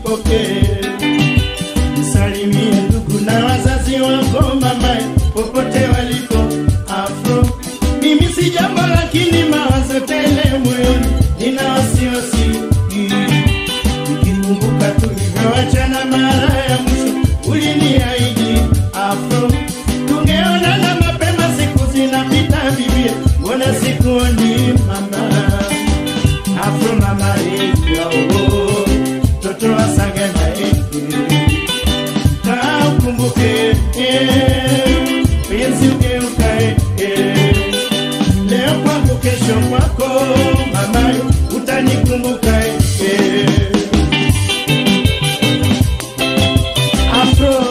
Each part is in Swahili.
upokee. Msalimie ndugu na wazazi wako mama, popote waliko Afro. Mimi si jambo lakini mawazo tele moyoni, nina wasiwasi nikikumbuka tulivyoachana mara ya mwisho, uliniahidi Afro, tungeonana mapema, siku zinapita vivie, mbona sikuoni mama Afro mama yao toto wasagana kaa ukumbuke eh, penzi ugeuka eh, leo kwangu kesho kwako mama utanikumbuka eh. Afro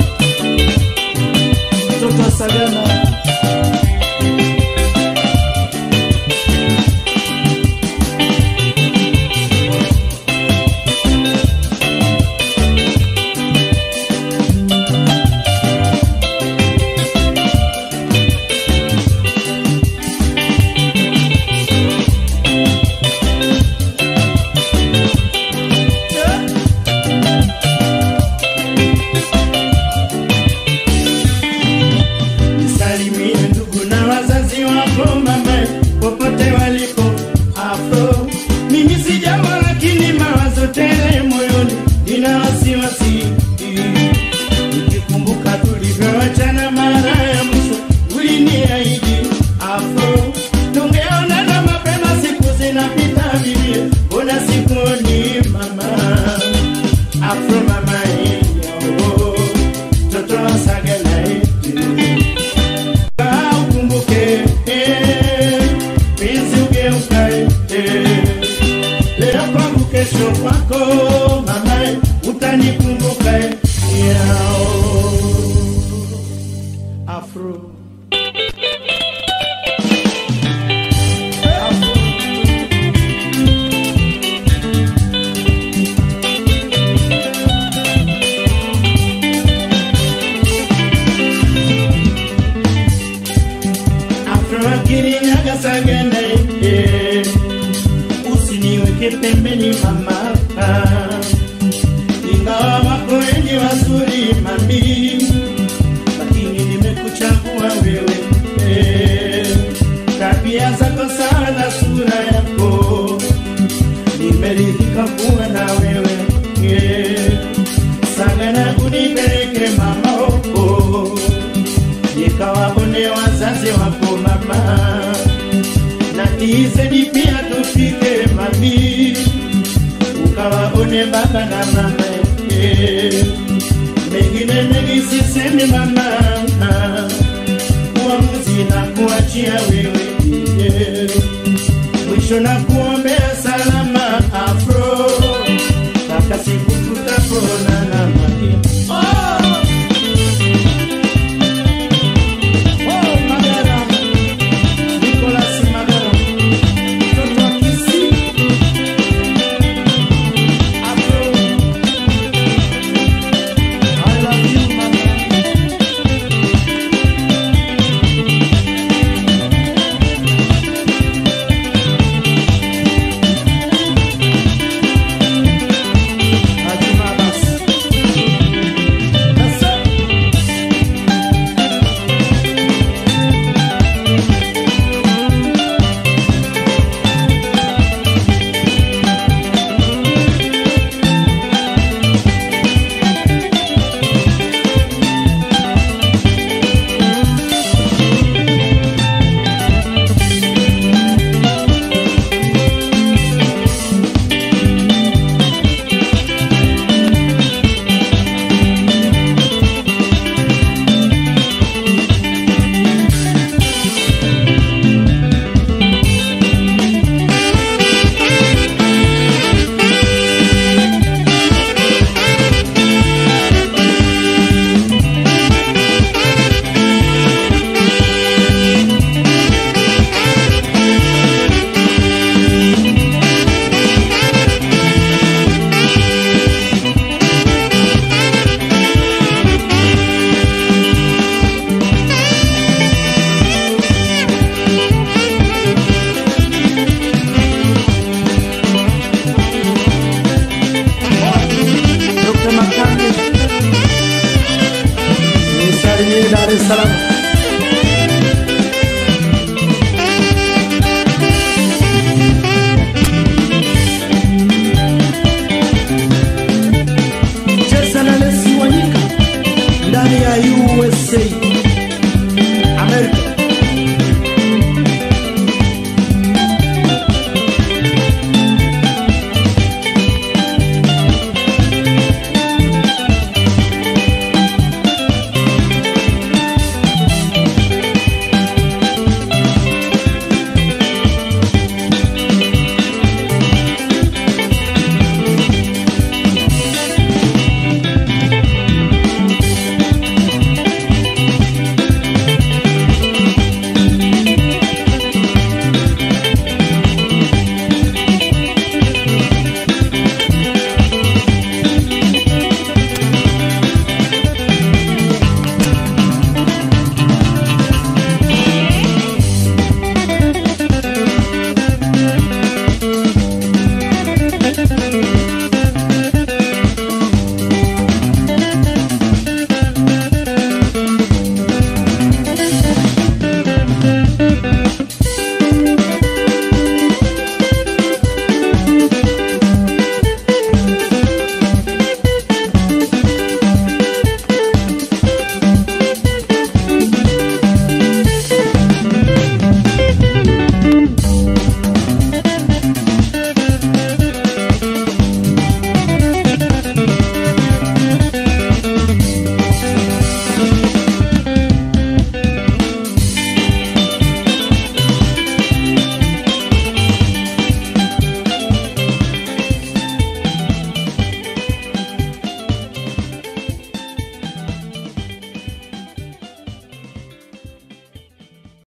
toto wasagana Salimie ndugu na wazazi wako mama, popote waliko Afro. Mimi si jambo lakini mawazo tele moyoni, nina wasiwasi nikikumbuka tulivyoachana mara ya mwisho, uliniahidi Afro, tungeonana mapema, siku zinapita vivie, mbona sikuoni mama Afro mama yao toto wasagala yetu Kaa ukumbuke eh, penzi ugeuka eh, leo kwangu kesho kwako mama utanikumbuka eh, yao Afro Afro. Afroakirinyaga sagana eh, usiniweke pembeni mama, ingawa wako wengi wazuri mami, lakini nimekuchagua wewe eh, tabia zako sawa na sura yako, nimeridhika kuwa na wewe eh, sagana unipeleke mama huko nikawaone wazazi wako mama na tizedi pia tufike mami ukawaone baba na mama eh. mengine mengi sisemi mama uamuzi na kuachia wewe eh. mwisho na kuombea salama afro mpaka siku tutaponana mami oh! Oh, Magara. Nicolas Magara. Mtoto wa Kisii. Afro. I love you, mama. Dar es Salaam.